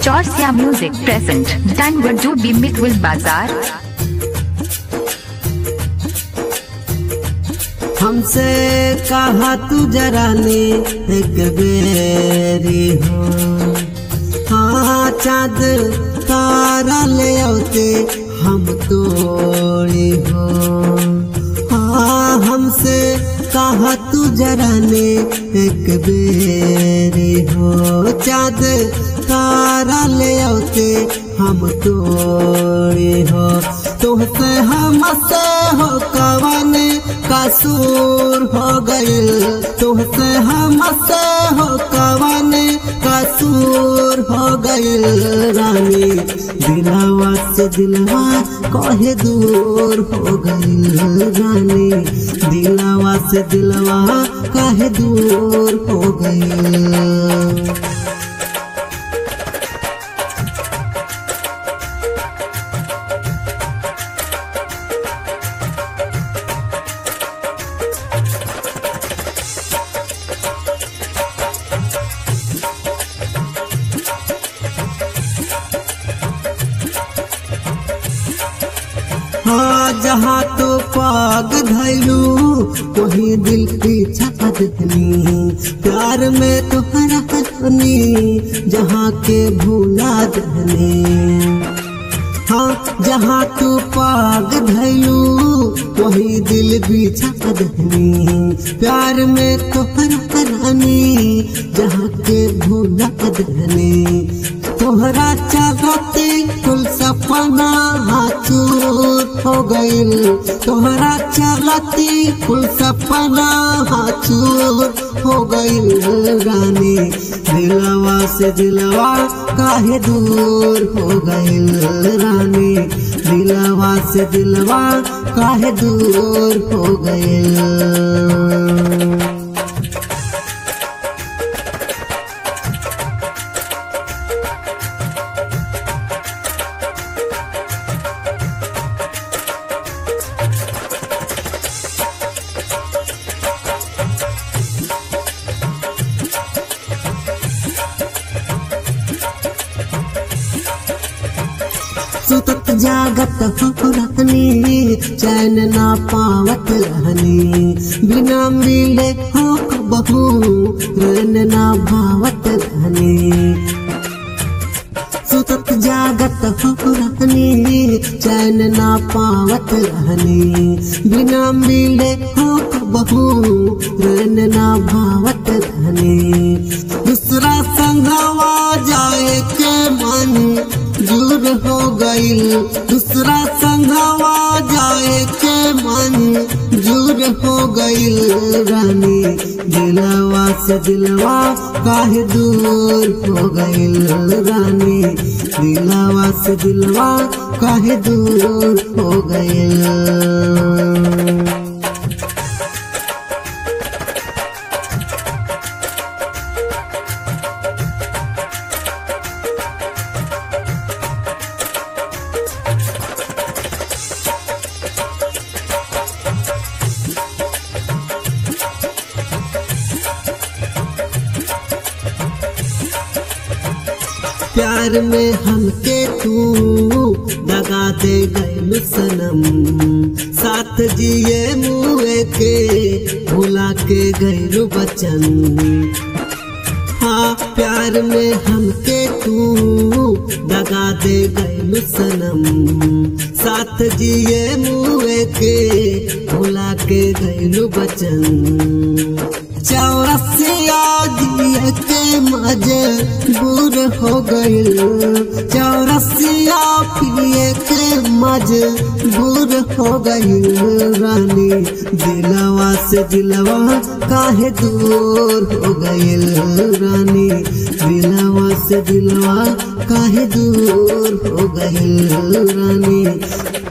Chorsia Music present Danwadu Bimikul Bazaar. हमसे कहा तू जरा ने एक बेरी हो हाँ चाँद तारा ले आते हम तोड़ी हो हाँ हमसे कहा तू जरा ने एक बेरी हो चाँद तारा ले आते हम तोड़ी हो तुमसे हमसे हो कवन कसूर हो गइल तुमसे हमसे हो कवन कसूर हो गइल रानी दिलावा से दिलवा कहे दूर हो गइल रानी दिलावा से दिलवा कहे दूर हो गइल हाँ जहाँ तो पाग धैलू वही दिल पीछा दनी प्यार में तुहरा दनी जहाँ के भूला दनी हाँ जहाँ तू पाग धैलू वही दिल पीछा दनी प्यार में तुहरा रानी जहाँ के भूला दनी तोहरा चाहते कुल सपना चूर हो गइल तोहरा चलती कुल सपना चूर हो गइल रानी दिलवा से दिलवा काहे दूर हो गइल रानी दिलवा से दिलवा काहे दूर हो गइल सुतत जागत हो रहनी चैन ना पावत रहनी बिना मिले हो बहू रन ना भावत रहनी सुतत जागत हो रहनी चैन ना पावत रहनी बिना मिले हो बहू रन ना भावत रहनी दूसरा संगवा जाए के मन दूर हो गइल दूसरा संगवा जाए के मन दूर हो गइल रानी दिलवा से दिलवा काहे दूर हो गइल रानी दिलवा से दिलवा काहे दूर हो गइल प्यार में हमके तू दगा दे गए सनम साथ जिए मुए के भुला के गैर बचन हाँ प्यार में हमके तू दगा दे गए सनम साथ जिए मुए के भुला के गैर बचन चौरसिया दिए के मजे दूर हो गइल चौरसिया पिए के मजे दूर हो गइल रानी दिलवा से दिलवा काहे दूर हो गइल रानी दिलवा से दिलवा काहे दूर हो गइल रानी